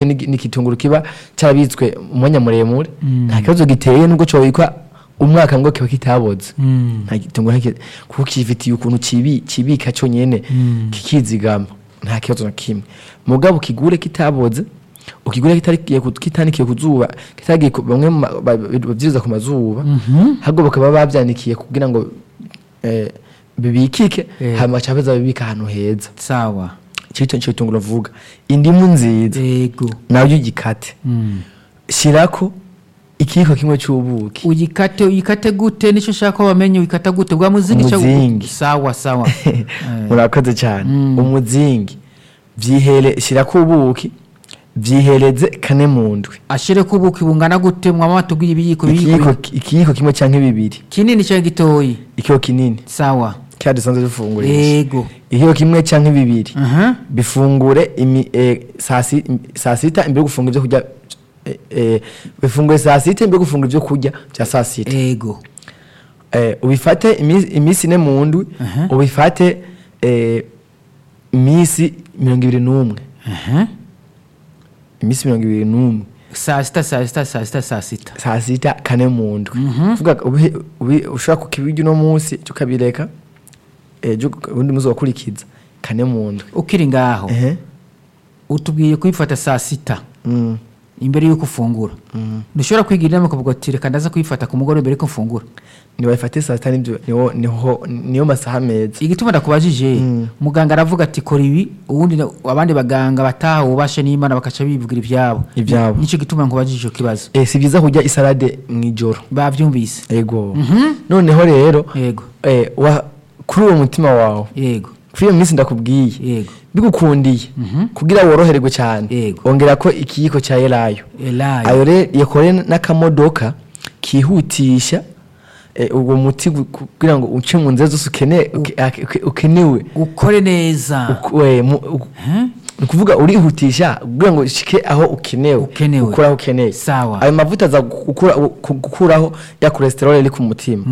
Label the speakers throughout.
Speaker 1: ni ni igitunguru kiba cyarabitswe umwanya muremure nta kibazo giteye nubwo cyobikwa umwaka ngo kiba kitaboze nta gitunguru nta ki- kuko kifitiye ukuntu kibi- kibika cyonyine kikizigama nta kibazo na kimwe mugabo ukigure kitaboze ukigure kitarikiye ku- kitanikiye ku zuba kitaragiye ku- bamwe mu ma- ba- ba- babyiza ku mazuba ahubwo bakaba babyanikiye kugira ngo eh, bibikike
Speaker 2: Eh.
Speaker 1: hanyuma cyabeza bibika ahantu heza
Speaker 2: sawa
Speaker 1: icyo cyo gitunguru avuga indimu nziza
Speaker 2: yego
Speaker 1: nawe ugikate shyirako ikiyiko kimwe cy'ubuki
Speaker 2: uyikate uyikate gute nicyo ushaka ko bamenya uyikata gute bwa muzingi cyangwa-
Speaker 1: Umuzingi.
Speaker 2: sawa sawa
Speaker 1: murakoze cyane umuzingi byihere shyirako ubuki byihereze kane mu ndwi
Speaker 2: ashire ko ubuki bungana gute mwama tubwiye ibiyiko
Speaker 1: ikiyiko
Speaker 2: ibiyiko
Speaker 1: ikiyiko kimwe cyangwa bibiri
Speaker 2: kinini cyangwa gitoyi
Speaker 1: ikiyiko kinini
Speaker 2: sawa
Speaker 1: cya dusanzwe dufungurisha
Speaker 2: yego
Speaker 1: ikiyiko kimwe cyangwa bibiri
Speaker 2: aha
Speaker 1: bifungure imi- eh, saa si- saa sita imbere yo gufunga ibyo kurya eh, eh, bifungure saa sita imbere yo gufunga ibyo kurya bya saa sita
Speaker 2: yego
Speaker 1: eh, ubifate imi- iminsi ine mu ndwi
Speaker 2: Aha.
Speaker 1: ubifate eh, iminsi mirongo ibiri n'umwe
Speaker 2: aha
Speaker 1: iminsi mirongo ibiri n'umwe
Speaker 2: saa sita saa sita saa sita saa sita
Speaker 1: saa sita kane mu ndwi Vuga ko ubihe- ubi- ushobora kukibirya uno munsi cyo ukabireka ejo undi munsi ugakurikiza kane mu ndwi
Speaker 2: ukiri ngaho
Speaker 1: Ehe.
Speaker 2: utubwiye kuyifata saa sita
Speaker 1: Mm.
Speaker 2: imbere y'uko ufungura ntushobora kwigira inama ukavuga ati reka ndaza kuyifata ku mugoroba mbere y'uko mfungura
Speaker 1: ntibabifate saa sita nibyo niho- niho- niyo masaha meza
Speaker 2: igituma ndakubajije muganga aravuga ati kora ibi ubundi na- abandi baganga bataha ububasha n'imana bakaca bivugira ibyabo
Speaker 1: Ibyabo.
Speaker 2: nicyo gituma nkubajije icyo kibazo
Speaker 1: Eh, si byiza kurya isalade mu ijoro
Speaker 2: babyumvise
Speaker 1: yego noneho rero
Speaker 2: yego
Speaker 1: eh, wa- kuri uwo mutima wawe
Speaker 2: yego
Speaker 1: kuri iyo minsi ndakubwiye
Speaker 2: yego
Speaker 1: bigukundiye kugira woroherwe cyane
Speaker 2: Yego.
Speaker 1: ongera ko ikiyiko cya elayo
Speaker 2: elayo
Speaker 1: ayo rero yakore n'akamodoka kihutisha eh, uwo muti gu- kugira ngo uce mu nzira zose ukene- uke- ake- uke- ukenewe
Speaker 2: ukore neza
Speaker 1: Uku- we, mu- u-
Speaker 2: Huh?
Speaker 1: ni ukuvuga urihutisha kugira ngo ushike aho ukenewe
Speaker 2: Ukenewe.
Speaker 1: ukore aho ukeneye
Speaker 2: Sawa.
Speaker 1: ayo mavuta aza gukura- ku- gukuraho ya kolesterol iri ku mutima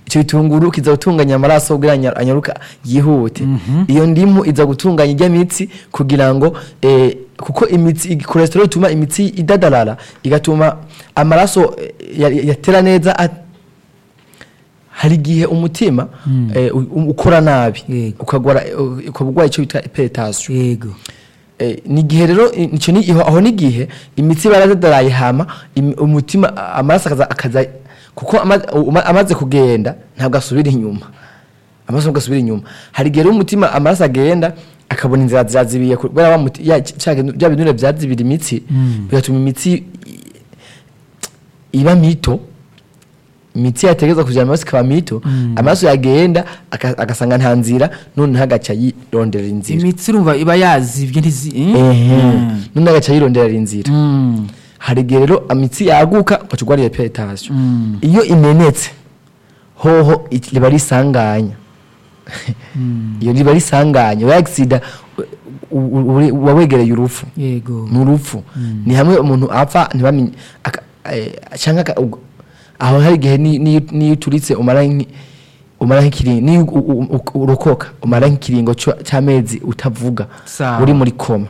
Speaker 1: icyo bitunguru kiza gutunganya amaraso kugira ngo anyaruka yihute iyo ndimu iza gutunganya ijya mitsi kugira ngo eh, kuko imitsi kolesterol ituma imitsi idadarara igatuma amaraso eh, ya- ya- yatera neza at- hari igihe umutima eh, u- ukora nabi
Speaker 2: Yego.
Speaker 1: ukagwara ukaba urwaye icyo bita hypertension
Speaker 2: yego
Speaker 1: Eh, ni igihe rero i- icyo ni iho- aho ni igihe imitsi baradadaraye hama im- umutima a- amaraso akaza akaza kuko ama- uma- amaze kugenda ntabwo asubira inyuma amaraso ntabwo asubira inyuma hari igihe rero umutima amaraso agenda akabona inzira zazibiye kubera wa muti- ya- cya bintu- bya binure byazibira imitsi bigatuma imitsi i- iba mito imitsi yategereza kugira amaraso ikaba mito amaraso yagenda aka- agasanga nta nzira noneho agaca yirondera inzira
Speaker 2: imitsi urumva iba yazibye ntizi
Speaker 1: ehe
Speaker 2: Mm.
Speaker 1: none agaca yironderera inzira
Speaker 2: Mm.
Speaker 1: hari igihe rero imitsi yaguka ugaca urwara iyo peretasiyo iyo imenetse hoho iki- riba risanganya iyo riba risanganya wa agisida uba wegereye urupfu
Speaker 2: yego
Speaker 1: ni urupfu ni hamwe umuntu apfa ntibamenye aka- eh, cyangwa aka- ubwo- aho hari igihe ni- ni- n'iyo uturitse umara nk'i- umara nk'ikiringo niyo u- u- u- urokoka umara nk'ikiringo cyo- cy'amezi utavuga
Speaker 2: Sawa.
Speaker 1: uri muri koma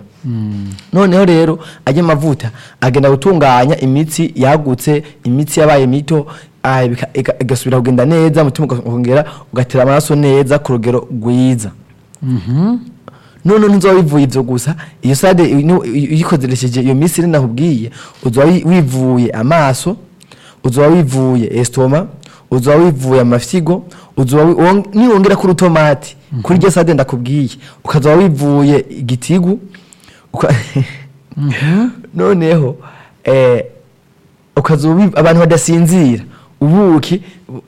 Speaker 1: noneho rero ajya amavuta agenda gutunganya imitsi yagutse imitsi yabaye mito ah, bika- iga- igasubira kugenda neza umutima ukongera ugatera amaraso neza ku rugero rwiza none ntuzoba wivuye ibyo gusa iyo sade ino- uyikoresheje iyo minsi iri nakubwiye uzoba wi- wivuye amaso uzoba wivuye esitoma uzoba wivuye amafyigo uzoba wi- wong- niwongera kuri utomati kuri iryo sade ndakubwiye ukazoba wivuye igitigu uka- noneho eh, ukazoba wiv- abantu badasinzira ubuki bu-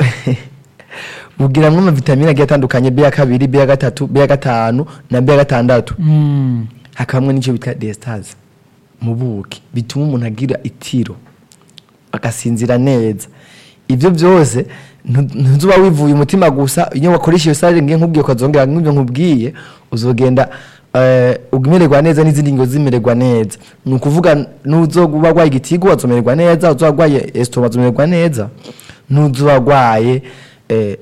Speaker 1: bugiramwo amavitamine agiye atandukanye b ya kabiri b ya gatatu b ya gatanu na b ya gatandatu
Speaker 2: Mm.
Speaker 1: hakabamwe n'icyo bita desitazi mu buki bituma umuntu agira itiro agasinzira neza ibyo byose ntu- ntuzuba wivuye umutima gusa iyo wakoresha iyo sarire ngiye nkubwiye ukazongera nk'ibyo nkubwiye uzogenda eh, umererwa neza n'izindi ngingo zimererwa neza ni ukuvuga n'uzoba warwaye igitigu wazomererwa neza uzoba warwaye esitoma wazomererwa neza n'uzoba warwaye eh,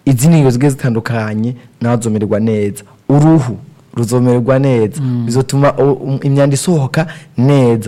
Speaker 1: izindi ngingo zigiye zitandukanye nawe azomererwa neza uruhu ruzomererwa neza bizotuma u- um- imyanda isohoka neza